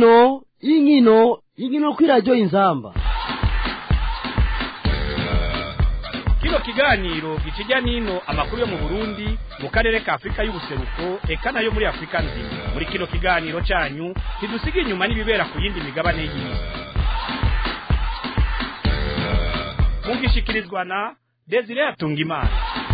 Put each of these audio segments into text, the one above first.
inkino inkino inkino kuri radiyo inzamba kino kiganiro gikijya n'ino amakuru yo mu burundi mu karere ka afurika y'ubuseruko eka nayo muri afurika nzima muri kino kiganiro cyanyu ntidusiga inyuma n'ibibera ku yindi migabane y'isi mugishikirizwa na desire atungimana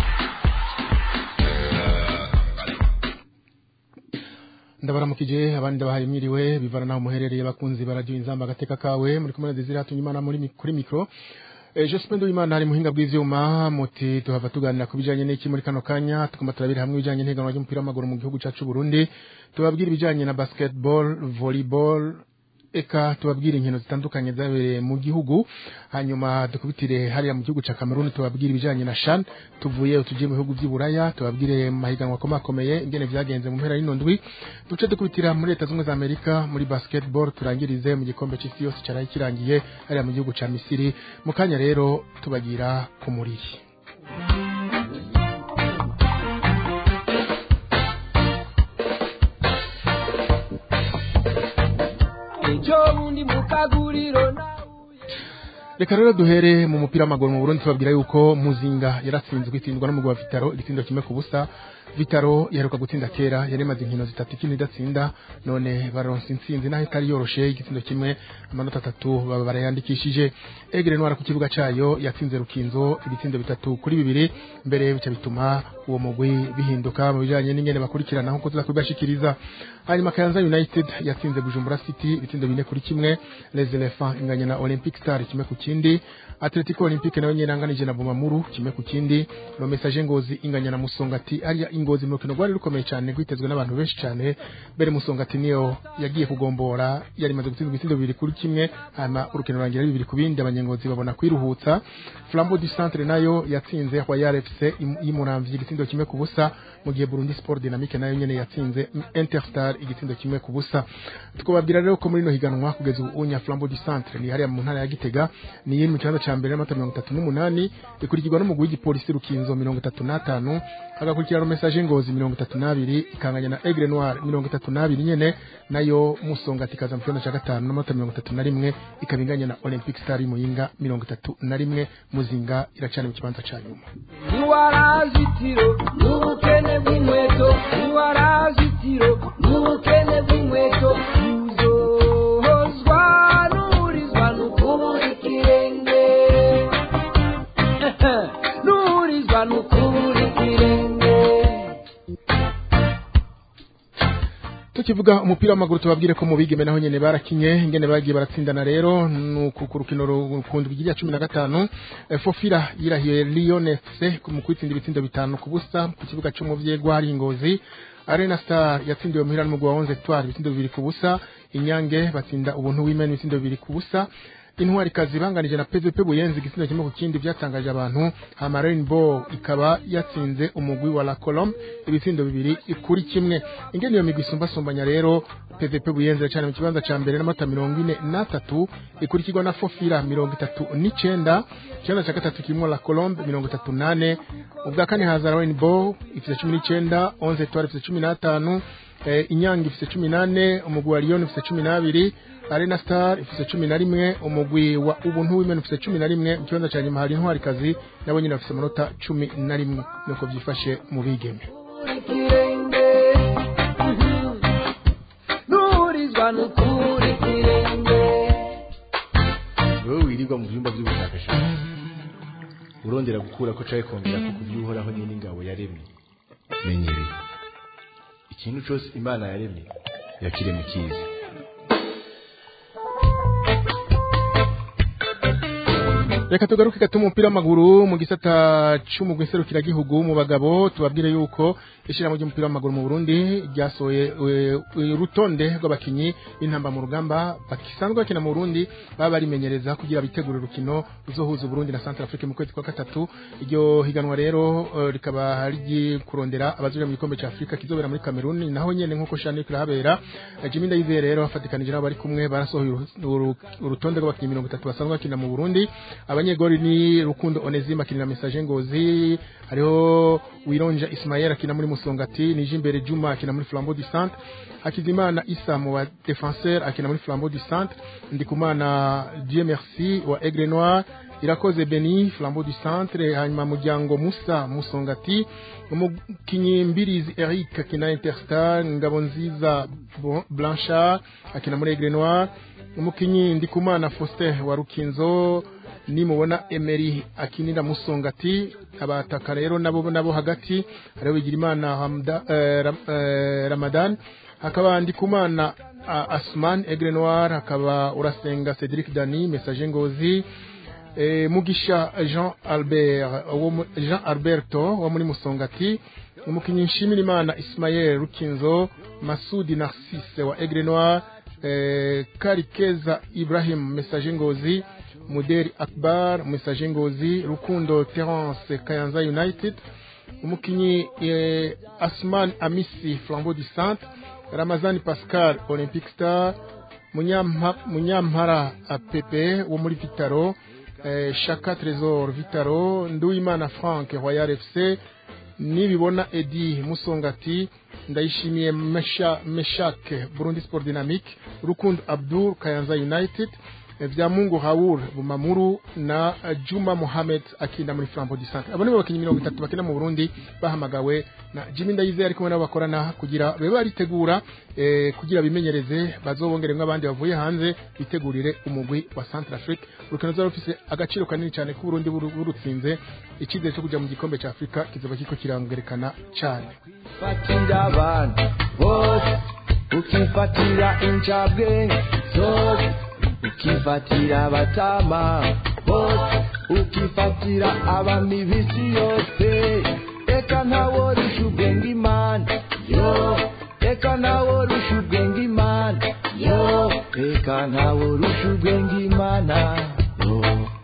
ndabaramukije abandi ndabahaye mwiriwe bivana naho muherereye bakunzi baradio inzamba agateka kawe muri kumwe na Desire Hatunyimana muri mi- kuri micro Eh, Jospin Nduwimana ari muhinga bw'ivyuma muti tuhava tuganira ku bijanye n'iki muri kano kanya tukuma turabira hamwe ibijanye n'ihiganwa ry'umupira w'amaguru mu gihugu cacu Burundi tubabwira ibijanye na basketball volleyball eka tubabwira inkino zitandukanye zabereye mu gihugu hanyuma dukubitire hariya mu gihugu ca Cameroon tubabwira ibijanye na Shan tuvuye tugiye mu bihugu vy'Iburaya tubabwire mu mahiganwa akomakomeye ingene vyagenze mu mpera y'ino ndwi duce dukubitira muri leta zimwe za Amerika muri basketball turangirize mu gikombe c'isi yose caraye kirangiye hariya mu gihugu ca Misiri mu kanya rero tubagira ku muriri ejo bundi mu kaguriro nawe Reka rero duhere mu mupira w'amaguru mu Burundi tubabwira yuko Muzinga yaratsinzwe itsindwa n'umugwi wa Vitaro igitindo kimwe ku busa Vitaro yaheruka gutsinda kera yari imaze inkino zitatu ikindi idatsinda none baronse intsinzi naho itari yoroshe igitindo kimwe amanota atatu baba barayandikishije Egere Ntwara ku kibuga cayo yatsinze Rukinzo ibitsindo bitatu kuri bibiri mbere bica bituma uwo mugwi bihinduka mu bijanye n'ingene bakurikirana nkuko tuza kubashikiriza hanyuma Kayanza United yatsinze Bujumbura City ibitsindo bine kuri kimwe Les Elephants inganya na Olympic Star kimwe ku kindi Atletico Olympique nayo nyene yanganije na Bumamuru kimwe ku kindi no message ngozi inganya na Musongati ariya ingozi mu rukino rwari rukomeye cyane rwitezwe n'abantu benshi cyane mbere Musongati niyo yagiye kugombora yari imaze gutsinda ibitsindo bibiri kuri kimwe hanyuma urukino rurangira ari bibiri ku bindi abanyengozi babona kwiruhutsa Flambeau du Centre nayo yatsinze Royal FC im- y'Umuramvyi igitsindo kimwe ku busa mu gihe Burundi Sport Dynamique nayo nyene yatsinze Interstar igitsindo kimwe ku busa tukababwira rero ko muri no higanwa kugeza ubu unya Flambeau du Centre ni hariya mu ntara ya Gitega ni yiri mu kibanza ca mbere n'amata mirongo itatu n'umunani ikurikirwa n'umugwi w'igipolisi Rukinzo mirongo itatu n'atanu hagakurikira no message ngozi mirongo itatu n'abiri ikanganya na Aigle Noir mirongo itatu n'abiri nyene nayo Musongati ikaza mu kibanza ca gatanu n'amata mirongo itatu na rimwe ikaba inganya na Olympic Star y'Imuyinga mirongo itatu na rimwe Muzinga iracana mu kibanza ca nyuma ntiwarazitiro n'ubukene bw'inkweto ntiwarazitiro n'ubukene bw'inkweto uzohozwa n'urizwa n'ukubura ikirenge n'urizwa n'ukubura ikirenge tukivuga umupira w'amaguru tubabwire ko mu bigeme naho nyene barakinye ingene bagiye baratsindana rero nuku ku rukino rukundwa igihe cumi na gatanu eh, Fofira yirahiye Lyon FC mu kwitsinda ibitsindo bitanu ku busa ku kibuga cyo mu vyegwa hari ingozi Arena Star yatsindiwe muhira n'umugwi wa 11 Etoile ibitsindo bibiri ku busa Inyange batsinda ubuntu w'Imena ibitsindo bibiri ku busa intwari kazi banganije na PVP Buyenzi igitsina kimwe ku kindi byatangaje abantu hama Rainbow ikaba yatsinze umugwi wa La Colombe ibitsindo bibiri kuri kimwe ingene iyo migwi isumba sumbanya rero PVP Buyenzi cyane mu kibanza ca mbere n'amata mirongo ine n'atatu ikurikirwa na Fofira mirongo itatu n'icenda ikibanza ca gatatu kirimo La Colombe mirongo itatu nane ubwa kane haza Rainbow ifite cumi n'icenda 11 Etoile ifite cumi n'atanu eh, Inyange ifite cumi nane umugwi wa Lyon ifite cumi n'abiri Arena Star ifite cumi na rimwe umugwi wa ubuntu w'imena ufite cumi na rimwe mu kibanza cya nyuma hari intwarikazi nabo nyine bafite amanota cumi na rimwe nuko byifashe mu bigeme ikirenge n'urizwa n'ukubura ikirenge wowe wirirwa mu byumba by'ubushakashatsi urondera gukura ko caye kongera ko kubyuhoraho nyine ingabo yaremye menya ibi ikintu cyose imana yaremye yakirema ikizi reka tugaruke gato mu mupira w'amaguru mu gisata c'umugwi serukiragihugu mu bagabo tubabwire yuko ishirahamwe ry'umupira w'amaguru mu Burundi ryasohoye eh, urutonde rw'abakinyi b'intamba mu rugamba bakisanzwe bakina mu Burundi baba barimenyereza kugira bitegure urukino ruzohuza Burundi na Central Africa mu kwezi kwa gatatu iryo higanwa rero eh, rikaba rigi kurondera abazoja mu gikombe ca Afrika kizobera muri Cameroon naho nyene nkuko Shani kirahabera Eh, Jimmy Ndayizeye rero afatikanije nabo bari kumwe barasohoye uru- uru- urutonde rw'abakinyi 30 basanzwe bakina mu Burundi Abanye abanyegori ni rukundo onesime akinira message ngozi hariho wironja ismael akina muri musongati nije imbere juma akina muri flambeau du centre hakizimana isa mu ba defenseur akina muri flambeau du centre ndikumana dieu merci wa aigle noir irakoze beni flambeau du centre hanyuma muryango musa musongati umukinyi mbirizi eric akina interstar ngabo nziza Bon- blanchard akina muri aigle noir umukinyi ndikumana faustin wa rukinzo nimubona emery akinira musongati abataka rero nabo nabo hagati hariho bigirimana Hamda- eh, Ram- eh, ramadan hakaba ndikumana ah, asman aigle noir hakaba urasenga cedric dani message ngozi eh, mugisha jean albert wo mu- jean alberto wo muri musongati umukinyi nshimirimana ismael rukinzo masudi narcisse wa aigle noir eh, karikeza ibrahim message ngozi muderi akbar message ngozi rukundo terence kayanza united umukinyi eh, asman amisi flambeau du centre ramazani pascal olympic star Munyampa- munyampara ah, pepe wo muri vitaro eh, shaka tresor vitaro nduwimana frank royal fc nibibona edi musongati ndayishimiye Mesha- meshake burundi sport dynamique rukundo abdul kayanza united eh, vyamungu haur bumamuru na eh, juma mohamed akinda muri flambeau du centre abo nibo bakinyi mirongo itatu bakina mu burundi bahamagawe na jimmy ndayizeye ari kumwe nabo bakorana kugira babe baritegura eh, kugira bimenyereze bazobongeremwo abandi bavuye hanze bitegurire umugwi wa centre afrique urukino ruzaba rufise agaciro kanini cyane ko burundi buru- burutsinze icyizere cyo kuja mu gikombe cya afurika kizoba kiriko kirangerekana cyane fatira abantu bose ukifatira incabwenge zose ukifatira abatama bose ukifatira abami b'isi yose eka ntaworisha ubwenge imana yo eka ntaworisha ubwenge imana yo eka ntaworisha ubwenge imana yo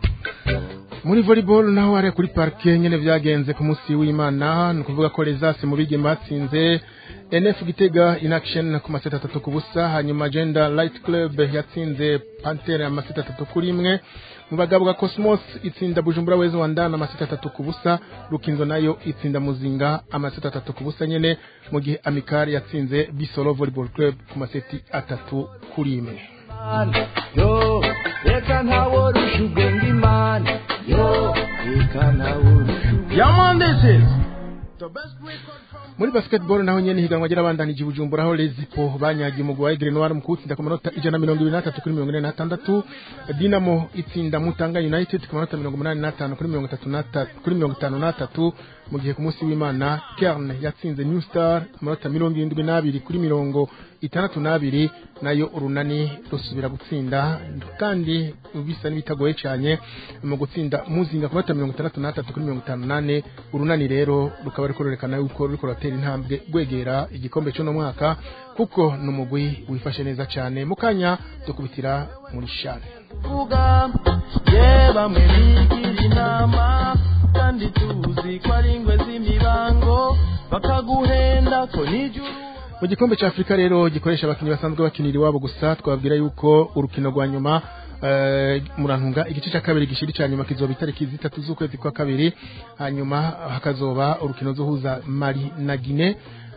muri volleyball naho hariya kuri parike nyene vyagenze ku munsi w'imana ni ukuvuga ko lesase mu bigeme batsinze nf gitega in action ku maseta atatu ku busa hanyuma gender light club yatsinze pantere amaseta atatu kuri imwe mu bagabo ga cosmos itsinda bujumbura wezi wandana amaseta atatu ku busa rukinzo nayo itsinda muzinga amaseta atatu ku busa nyene mu gihe amikari yatsinze bisolo volleyball club ku maseti atatu kuri imwe Imana, yo reka ntaworusha ubwenge imana yo reka ntaworusha muri basketball naho nyene higanwa ry'abandanije bujumbura aho lezipo banyagiye umugwi wa Aigle Noir mu kuwutsinda ku manota ijana na mirongo ibiri n'atatu kuri mirongo ine n'atandatu dinamo itsinda mutanga united ku manota mirongo umunani n'atanu kuri mirongo itatu n'atatu kuri mirongo itanu n'atatu mu gihe ku munsi w'imana kerne yatsinze new star amanota mirongo irindwi n'abiri kuri mirongo itandatu n'abiri nayo urunani rusubira gutsinda kandi bisa n'ibitagoye cyane mu gutsinda muzinga ku manota mirongo itandatu n'atatu kuri mirongo itanu n'ane urunani rero rukaba ruriko rurerekana yuko ruriko ruratera intambwe rwegera igikombe cy'uno mwaka kuko ni umugwi wifashe neza cyane mu kanya dukubitira muri shane kuvuga ye bamwe bigira inama kandi tuzi ko ari ingwe z'imibango bakaguhenda ko n'ijuru mu gikombe cya afurika rero gikoresha abakinnyi basanzwe bakinira iwabo gusa twababwira yuko urukino rwa nyuma eh, murantunga igice cya kabiri gishiri cya nyuma kizoba itariki zitatu z'ukwezi kwa kabiri hanyuma hakazoba urukino zohuza mali na gine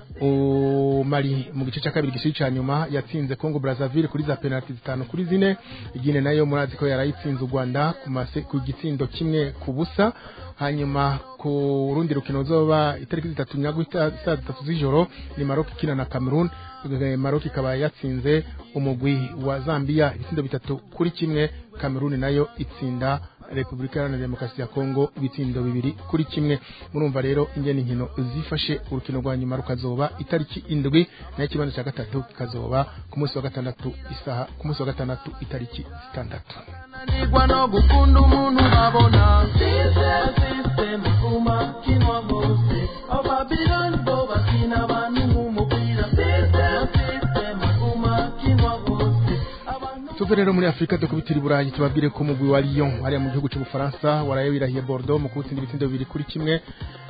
O mali mu gice cya kabiri gishiri cya nyuma yatsinze congo brazzaville kuri za penaliti zitanu kuri zine gine nayo murazi ko yarayitsinze u rwanda ku mase- ku gitsindo kimwe ku busa hanyuma ku rundi rukino zoba itariki zitatu nyagwita saa zitatu z'ijoro ni Maroc ikina na Cameroon Eh, Maroc ikaba yatsinze umugwi wa Zambia ibitsindo bitatu kuri kimwe Cameroon nayo itsinda Repubulika Iharanira Demokarasi ya Kongo ibitsindo bibiri kuri kimwe murumva rero ingene inkino zifashe urukino rwa nyuma rukazoba itariki indwi nayo ikibanza cya gatatu kikazoba ku munsi wa gatandatu isaha ku munsi wa gatandatu itariki zitandatu nanigwa no gukunda umuntu babona sisitemu umakinwa bose ababiloni bo bakina abantu nk'umupira sisitemu umakinwa bose abantu tuve rero muri afurika dukubitira i burayi tubabwire ko umugwi wa lyon hariya mu gihugu cy'ubufaransa waraye wirahiye bordeaux mu kuwutsinda ibitsindo bibiri kuri kimwe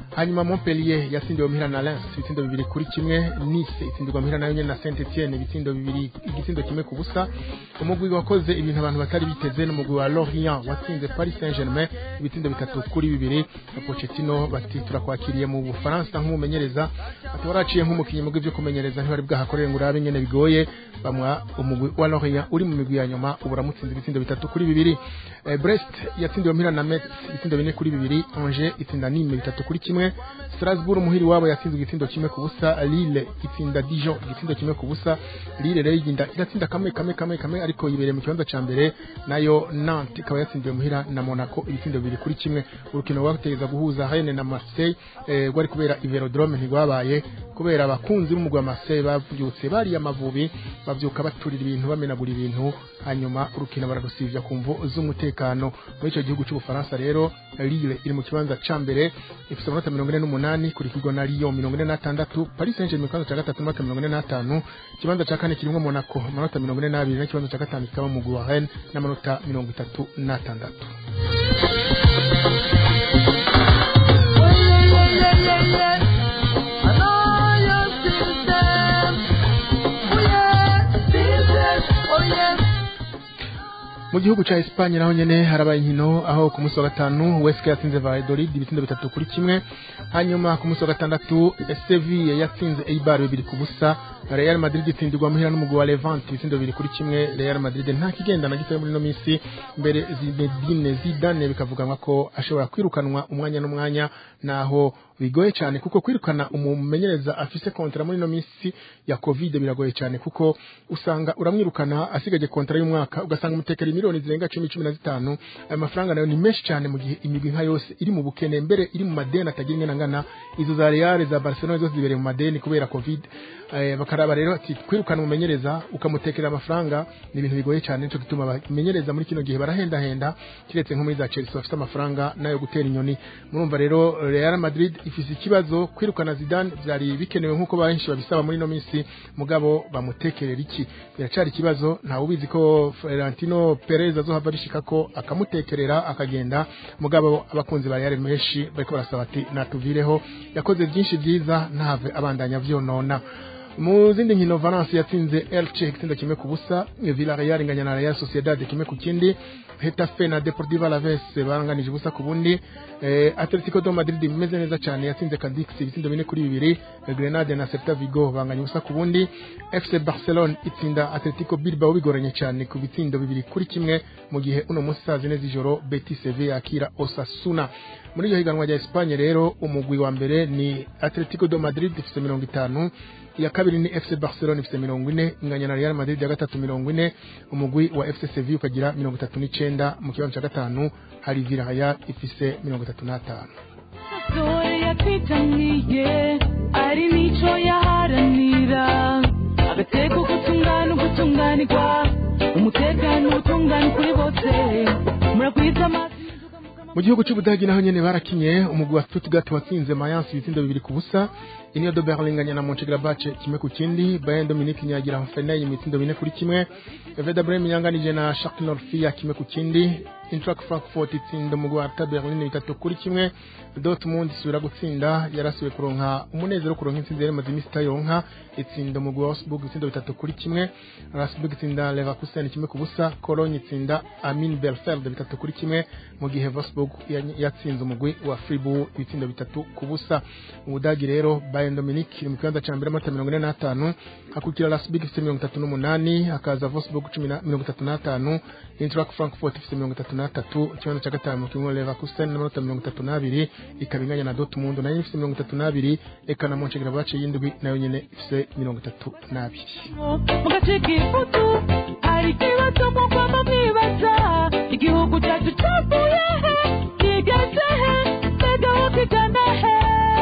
hanyuma Montpellier yatsindiwe muhira na Lens ibitsindo bibiri kuri kimwe Nice itsindirwa muhira nayo nyene na Saint Etienne ibitsindo bibiri igitsindo kimwe ku busa umugwi wakoze ibintu abantu batari biteze n'umugwi wa Lorient watsinze Paris Saint-Germain ibitsindo bitatu kuri bibiri na Pochettino bati turakwakiriye mu Bufaransa nk'umumenyereza ati waraciye nk'umukinnyi mu byo kumenyereza ntibari bwahakorere ngo urabe nyene bigoye bamwa umugwi wa Lorient uri mu migwi ya nyuma ubu uramutsinze ibitsindo bitatu kuri bibiri eh, Brest yatsindiwe muhira na Metz ibitsindo bine kuri bibiri Angers itsinda Nîmes bitatu kuri kimwe Strasbourg umuhiri wabo yatsinze igitsindo kimwe ku busa Lille itsinda Dijon igitsindo kimwe ku busa Lille rero igenda iratsinda kamwe kamwe kamwe kamwe ariko yibereye mu kibanza ca mbere nayo Nantes ikaba yatsindiwe muhira na Monaco ibitsindo bibiri kuri kimwe urukino rwategeza guhuza Rennes na Marseille eh, rwari kubera Iverodrome ntigwabaye kubera abakunzi b'umugwi wa Marseille bavyutse bari amavubi bavyuka baturira ibintu bamenagura ibintu hanyuma urukino bararusivya ku mvu z'umutekano muri ico gihugu c'ubufaransa rero Lille iri mu kibanza ca mbere ifite amanota mirongo ine n'umunani kurikirwa na Lyon mirongo ine n'atandatu Paris Saint-Germain mu kibanza ca gatatu n'amanota mirongo ine n'atanu ikibanza ca kane kirimwo Monaco amanota mirongo ine n'abiri n'ikibanza ca gatanu kikaba mu mugwi wa Rennes n'amanota mirongo itatu n'atandatu mu gihugu ca Espagne naho nyene harabaye inkino aho ku munsi wa gatanu Huesca yatsinze Valladolid ibitsindo bitatu kuri kimwe hanyuma ku munsi wa gatandatu Sevilla yatsinze Eibar bibiri ku busa Real Madrid itsindirwa muhira n'umugwi wa Levante ibitsindo bibiri kuri kimwe Real Madrid nta kigenda na gitoya muri ino minsi mbere Zinedine Zidane bikavuganwa ko ashobora kwirukanwa umwanya n'umwanya naho bigoye cyane kuko kwirukana umumenyereza afise kontra muri ino minsi ya covid biragoye cyane kuko usanga uramwirukana asigaje kontra y'umwaka ugasanga umutekera miliyoni zirenga cumi cumi na zitanu ayo mafaranga nayo ni menshi cyane mu gihe imigwi nka yose iri mu bukene mbere iri mu madeni atagira ingana ngana izo za Real za Barcelona zose zibereye mu madeni kubera covid eh, bakaraba rero ati kwirukana umumenyereza ukamutekera amafaranga ni ibintu bigoye cyane nico gituma abamenyereza muri kino gihe barahendahenda kiretse nko muri za Chelsea bafite amafaranga nayo gutera inyoni murumva rero Real Madrid ifise ikibazo kwirukana Zidane byari bikenewe nkuko benshi babisaba muri no minsi mugabo bamutekerera iki biracari ikibazo nta ubizi ko Florentino Perez azohava bishika ko akamutekerera akagenda mugabo abakunzi ba Real menshi bariko barasaba ati natuvireho yakoze byinshi byiza ntave abandanya vyonona mu zindi nkino Valence yatsinze Elche igitsindo kimwe ku busa Villarreal inganya na Real Sociedad kimwe ku kindi Hetafe na Deportivo Alaves baranganije ubusa ku bundi eh, Atletico de Madrid bimeze neza cyane yatsinze Cadix ibitsindo bine kuri bibiri Grenade na Celta Vigo banganya ubusa ku bundi FC Barcelona itsinda Atletico Bilbao bigoranye cyane ku bitsindo bibiri kuri kimwe mu gihe uno munsi saa zine z'ijoro Betis Sevilla yakira Osasuna muri iyo higanwa rya Espagne rero umugwi wa mbere ni Atletico de Madrid ifite mirongo itanu iya kabiri ni FC Barcelona ifite mirongo ine inganya na Real Madrid ya gatatu mirongo ine umugwi wa FC Sevilla ukagira mirongo itatu n'icenda mu kibanza cya gatanu hari Villarreal ifise mirongo itatu n'atanu Sore yapitaniye ari nico yaharanira agateko gutungana ugutunganirwa umutekano utungana kuri bose muragwiza amazi mu gihugu cy'ubudagi naho nyene barakinye umugwi wa Stuttgart watsinze Mayence ibitsindo bibiri ku busa Union de Berlin inganya na Mönchengladbach kimwe ku kindi Bayern Dominique nyagira Hoffenheim ibitsindo bine kuri kimwe Werder Bremen yanganije na Schalke 04 kimwe ku kindi Eintracht Frankfurt itsinda umugwi wa Hertha Berlin bitatu kuri kimwe Dortmund isubira gutsinda yarasuye kuronka umunezero wo kuronka intsinzi yari maze iminsi itaronka itsinda umugwi wa Augsburg ibitsindo bitatu kuri kimwe Rasburg itsinda Leverkusen kimwe ku busa Cologne itsinda Armin Bielefeld bitatu kuri kimwe mu gihe Wolfsburg yatsinze umugwi wa Fribourg ibitsindo bitatu ku busa mu Budagi rero Bayern Dominique iri mu kibanza ca mbere amata mirongo ine n'atanu hakurikira Rasburg ifite mirongo itatu n'umunani hakaza Wolfsburg cumi na mirongo itatu n'atanu Eintracht Frankfurt ifite mirongo itatu n'atatu ikibanza ca gatanu kimwe Leverkusen n'amanota mirongo itatu n'abiri ikaba inganya na Dortmund nayo ifite mirongo itatu n'abiri eka na Mönchengladbach y'indwi nayo nyene ifite mirongo itatu n'abiri mu gace k'ifoto hari ikibazo mu kwama mwibaza igihugu cyacu cyavuye he kigeze he mbega aho kigana he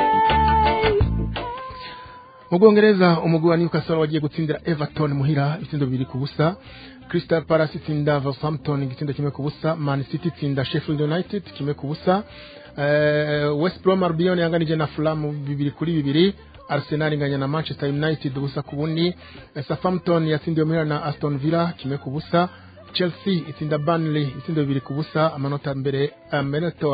mu bwongereza umugwi wa Newcastle wagiye gutsindira Everton muhira ibitsindo bibiri ku busa Crystal Palace itsinda Wolverhampton igitsindo kimwe ku busa Man City itsinda Sheffield United kimwe ku busa uh, West Brom Albion yanganije na Fulham bibiri kuri bibiri Arsenal inganya na Manchester United ubusa ku bundi Southampton yatsindiwe muhira na Aston Villa kimwe ku busa Chelsea itsinda Burnley itsindo bibiri ku busa amanota mbere amanota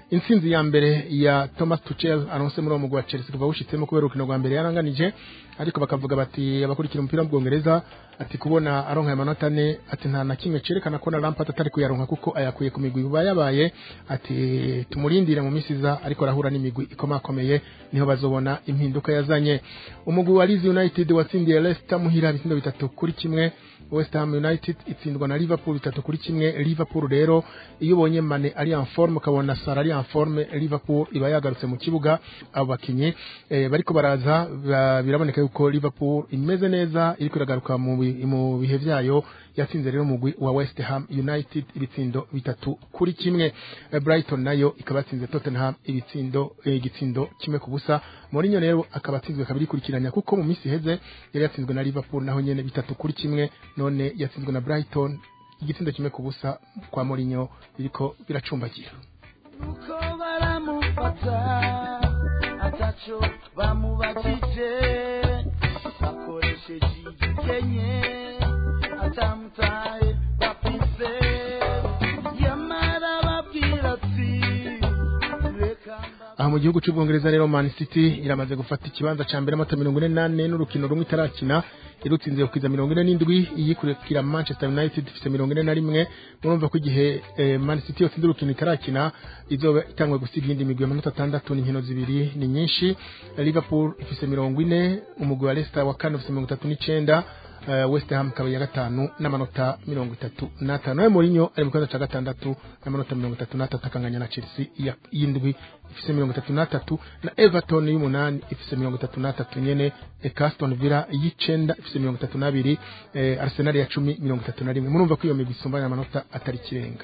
intsinzi ya mbere ya Thomas Tuchel anonse muri uwo mugwi wa Chelsea kuva wushitsemo kubera urukino rwa mbere yaranganije ariko bakavuga bati abakurikira umupira mu Bwongereza ati kubona aronka amanota ane ati nta na kimwe cerekana ko na Lampard atari kuyaronka kuko ayakuye ku migwi yuba yabaye ati tumurindire mu minsi iza ariko arahura n'imigwi ikomakomeye niho bazobona impinduka yazanye umugwi wa Leeds United watsindiye Leicester muhira ibitsindo bitatu kuri kimwe West Ham United itsindwa na Liverpool bitatu kuri kimwe Liverpool rero iyo ubonye Mane ari en forme ukabona Salah ari en forme Liverpool iba yagarutse mu kibuga abo bakinyi eh, bariko baraza ba- biraboneka yuko Liverpool imeze neza iriko iragaruka mu bi- mu bihe vyayo yatsinze rero umugwi wa West Ham United ibitsindo bitatu kuri kimwe Eh, Brighton nayo ikaba yatsinze Tottenham ibitsindo eh, igitsindo kimwe ku busa Mourinho rero akaba atsinzwe kabiri kurikiranya kuko mu minsi iheze yari yatsinzwe na Liverpool naho nyene bitatu kuri kimwe none yatsinzwe na Brighton igitsindo kimwe ku busa kwa Mourinho biriko biracumbagira nuko baramufata ataco bamubajije bakoresheje igikenye atamutaye bafise yamara babwira ati reka aha mu gihugu cy'ubwongereza rero Man City iramaze gufata ikibanza ca mbere amata mirongo ine n'ane n'urukino rumwe itarakina irutsinze kukiza mirongo ine n'indwi iyikurikira Manchester United ifise mirongo ine na rimwe murumva ko igihe eh, Man City yotsinze urukino itarakina izoba itangwe gusiga iyindi migwi y'amanota atandatu n'inkino zibiri ni nyinshi Liverpool ifise mirongo ine umugwi wa Leicester wa kane ufise mirongo itatu n'icenda uh, West Ham ikaba iya gatanu n'amanota mirongo itatu n'atanu nawe Mourinho ari mu kibanza ca gatandatu n'amanota mirongo itatu n'atatu akanganya na Chelsea iya- y'indwi ifise mirongo itatu n'atatu na Everton y'umunani ifise mirongo itatu n'atatu nyene eka Aston Villa y'icenda ifise mirongo itatu n'abiri eh, Arsenal ya cumi mirongo itatu na rimwe murumva ko iyo migwi isumbanya amanota atari ikirenga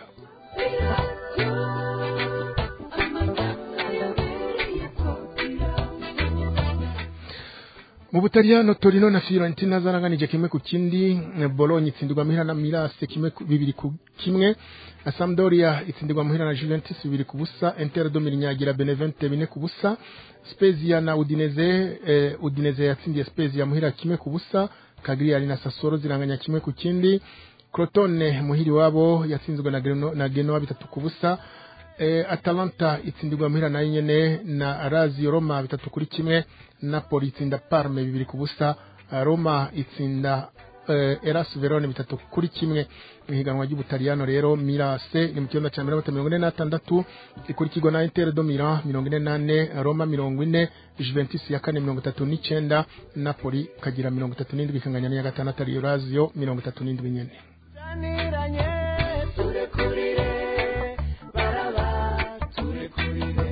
mu butaliyano torino na fiorentina zaranganije kimwe ku kindi eh, bologna itsindirwa muhira na mirase kimwe ku- bibiri ku kimwe na sampdoria itsindirwa muhira na juventus bibiri ku busa inter do mirinyagira benevente bine ku busa spezia na udineze eh, udineze yatsindiye spezia muhira kimwe ku busa cagliari na sassuolo ziranganya kimwe ku kindi crotone muhiri wabo yatsinzwe na, Greno, na genoa bitatu ku busa eh, atalanta itsindirwa muhira nayo nyene na razio roma bitatu kuri kimwe napoli itsinda parme bibiri ku busa eh, roma itsinda eh, eras verone bitatu kuri kimwe mu higanwa ry'ubutaliyano rero mirase ni mu kibanza cya mbere amata mirongo ine n'atandatu ikurikirwa na inter do milan mirongo ine n'ane roma mirongo ine juventus ya kane mirongo itatu n'icenda napoli ikagira mirongo itatu n'indwi ikanganya n'iya gatandatu ariyo razio mirongo itatu n'indwi nyene Zaniranye turekurire baraba turekurire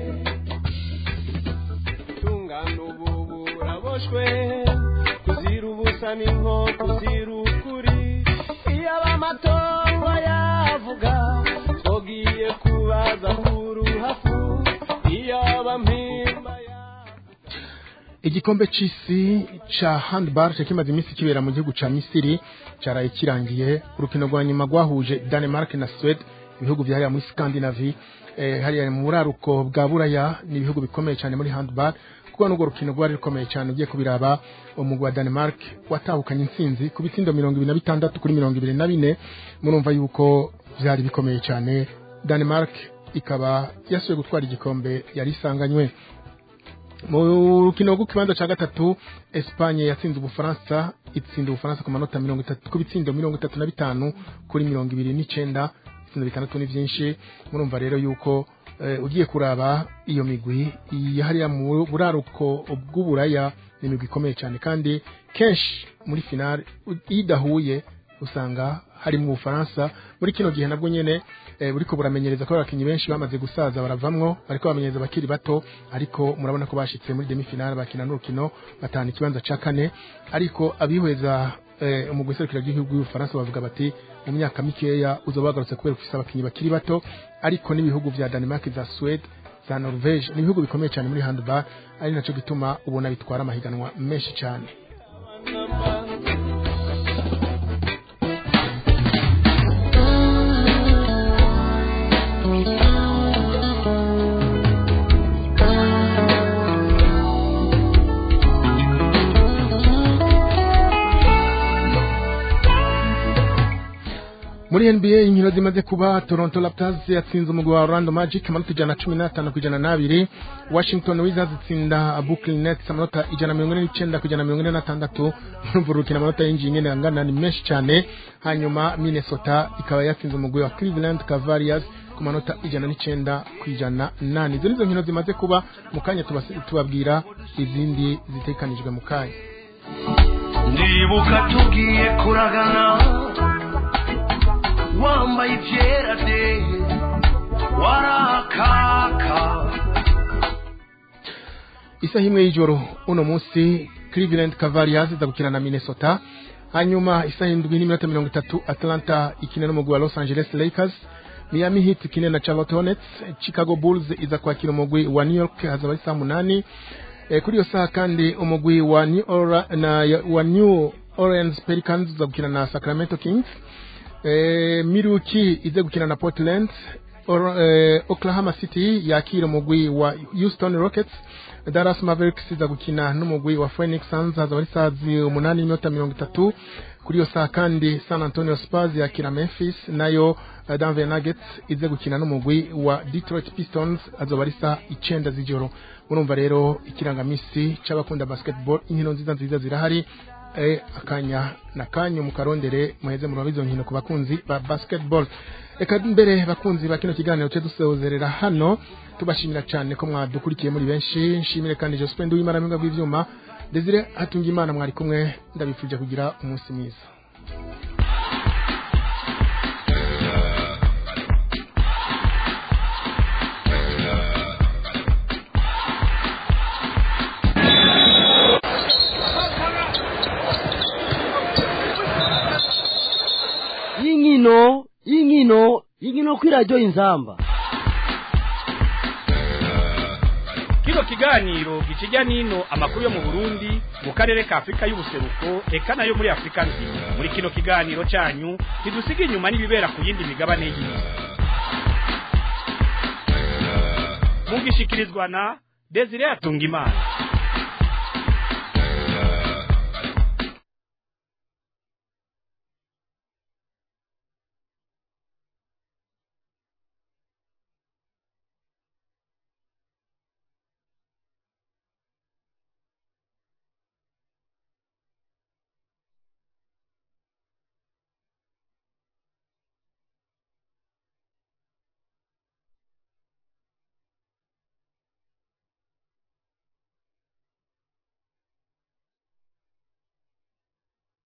tungana ubu buraboshwe kuzira ubusa ni nko kuzira ukuri iyo abamatongo yavuga twogiye kubaza kuruhafu iyo abampimba igikombe c'isi ca handball cari kimaze iminsi kibera mu gihugu ca misiri caraye kirangiye urukino rwa nyuma rwahuje danemark na swede ibihugu vyahariya muri scandinavie eh, hariya mu buraruko bwa buraya ni ibihugu bikomeye cyane muri handball kuko n'urwo rukino rwari rukomeye cyane ugiye kubiraba umugwi wa danemark watahukanye intsinzi ku bitsindo mirongo ibiri na bitandatu kuri mirongo ibiri na bine murumva yuko vyari bikomeye cyane danemark ikaba yasuye gutwara igikombe yari isanganywe mu rukino rw'ikibanza cya gatatu Espagne yatsinze ubufaransa itsinda ubufaransa ku manota mirongo itatu ku bitsindo mirongo itatu na bitanu kuri mirongo ibiri n'icenda ibitsindo bitandatu ni byinshi murumva rero yuko eh, ugiye kuraba iyo migwi hariya mu buraruko bw'uburaya ni imigwi ikomeye cyane kandi kenshi muri finale u- iyo idahuye usanga hari mu Bufaransa muri kino gihe nabwo nyene eh, buriko buramenyereza ko abakinyi benshi bamaze gusaza baravamwo bariko bamenyereza bakiri bato ariko murabona ko bashitse muri demi finale bakina n'urukino batana ikibanza ca kane ariko abihweza eh, umugwi serukira ry'igihugu y'Ubufaransa bavuga bati mu myaka mikeya uzoba wagarutse kubera ufise abakinyi bakiri bato ariko n'ibihugu vya Denmark za Sweden za Norvege ni ibihugu bikomeye cyane muri handball ari naco gituma ubona bitwara amahiganwa menshi cyane muri NBA inkino zimaze kuba Toronto Raptors yatsinze umugwi wa Orlando Magic amanota ijana na cumi n'atanu ku ijana n'abiri Washington Wizards itsinda Brooklyn Nets amanota ijana na mirongo ine n'icenda ku ijana na mirongo ine n'atandatu murumva urukino amanota yinjiye nyene angana ni menshi cyane hanyuma Minnesota ikaba yatsinze umugwi wa Cleveland Cavaliers ku manota ijana n'icenda ku ijana nane izo nizo nkino zimaze kuba mu kanya tubas- tubabwira izindi zitekanijwe mu kanya ndibuka tugiye kuragana wambaye ibyera de warakaka isaha imwe y'ijoro uno munsi Cleveland Cavaliers iza gukina na Minnesota hanyuma isaha indwi n'iminota mirongo itatu Atlanta ikina n'umugwi wa Los Angeles Lakers Miami Heat ikine na Charlotte Hornets Chicago Bulls iza kwakira umugwi wa New York hazaba ari saa munani e, kuri iyo saha kandi umugwi wa New, Ora, na, wa New Orleans Pelicans uza gukina na Sacramento Kings e, Milwaukee ize gukina na Portland Or, eh, Oklahoma City yakira umugwi wa Houston Rockets Dallas Mavericks iza gukina n'umugwi wa Phoenix Suns hazaba ari saa zi- umunani n'iminota mirongo itatu kuri iyo saa kandi San Antonio Spurs yakira Memphis nayo eh, Denver Nuggets ize gukina n'umugwi wa Detroit Pistons azoba ari saa icenda z'ijoro urumva rero ikirangamisi c'abakunda basketball inkino nziza nziza zirahari eh, akanya na kanyu mukarondere muheze murabe izo nkino ku bakunzi ba basketball reka mbere bakunzi ba kino kiganiro cyo dusezerera hano tubashimira cyane ko mwadukurikiye muri benshi nshimire kandi Jospin Nduwimana mpinga bw'ivyuma Desire hatunga imana mwari kumwe ndabifuje kugira umunsi mwiza y'inkino y'inkino y'inkino kw'iradiyo inzamba kino kiganiro gikijya n'ino amakuru yo mu burundi mu karere ka afurika y'ubuseruko eka nayo muri afurika nzima muri kino kiganiro cyanyu ntidusiga inyuma n'ibibera ku yindi migabane y'isi mugishikirizwa na desire atungimana